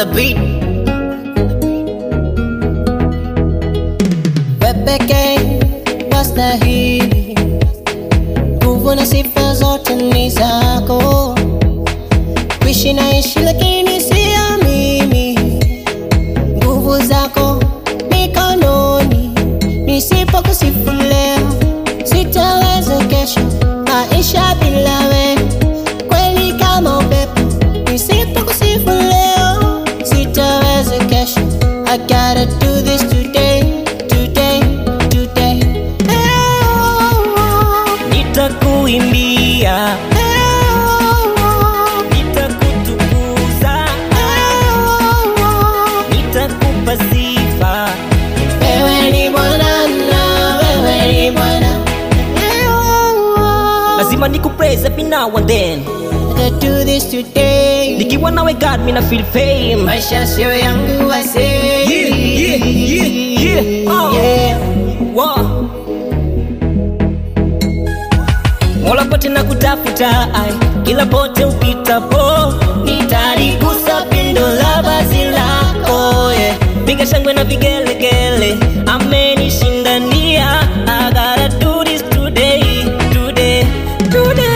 the beat. Wepeke wastahili, nguvu na sifa zote ni zako. Kuishi naishi lakini sio mimi, nguvu zako mikononi. Nisipokusifu leo, sitaweza kesho. Maisha bila wewe kweli kama upepo. Nisipokusifu leo, sitaweza kesho. I gotta do this today, today, today. nitakuimbia nitakutukuza nitakupa sifa Wewe ni Bwana na wewe ni Bwana. lazima nikupraise every now and then I gotta do this today. nikiwa nawe god mina feel fame Maisha sio yangu I say. Yeah, yeah, yeah, yeah. Oh. Yeah. Wow. Mola pote na kutafuta ai, kila pote upitapo nitaligusa pindo la vazi lako yeah. Piga shangwe na vigelegele, amenishindania I gotta do this today, today, today.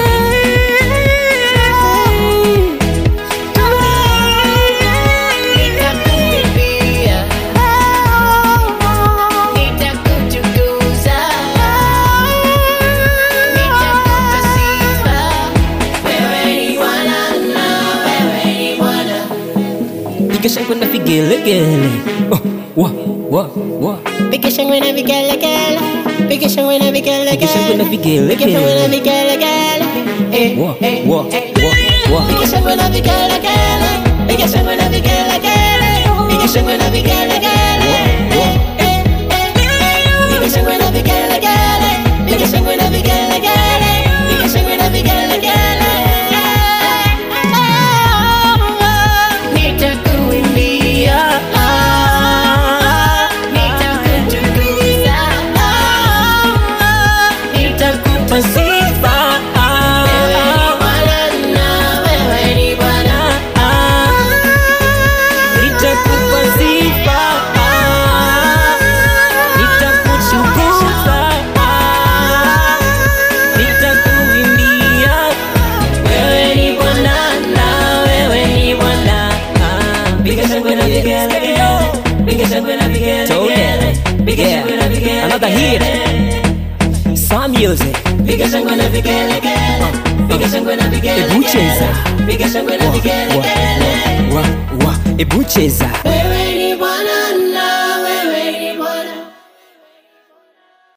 Nitakuimbia. Nitakutukuza. Nitakupa sifa. Wewe ni Bwana na wewe ni Bwana. Piga shangwe na vigelegele oh, wa, wa, wa. Piga shangwe na vigelegele. Piga shangwe na vigelegele. Piga shangwe na vigelegele. Piga shangwe na vigelegele. Eh, Wa, eh, wa, eh. wa, wa. Piga shangwe na vigelegele. Piga shangwe na vigelegele. Piga shangwe na vigelegele. Eh, eh, eh. Piga shangwe na vigelegele. Piga shangwe na vigelegele. Piga shangwe na vigelegele. Nitakuimbia. Nitakutukuza. Nitakupa sifa Wewe ni Bwana na wewe ni Bwana. Nitakupa sifa Nitakutukuza Nitakuimbia Wewe ni Bwana na wewe ni Bwana Piga shangwe na vigelegele Piga shangwe na vigelegele Piga shangwe na vigelegele Another hit Some music Piga shangwe na vigelegele. Piga shangwe na vigelegele. Ebu cheza Piga shangwe na Wa, vigelegele. wa, wa, wa, Ebu cheza Wewe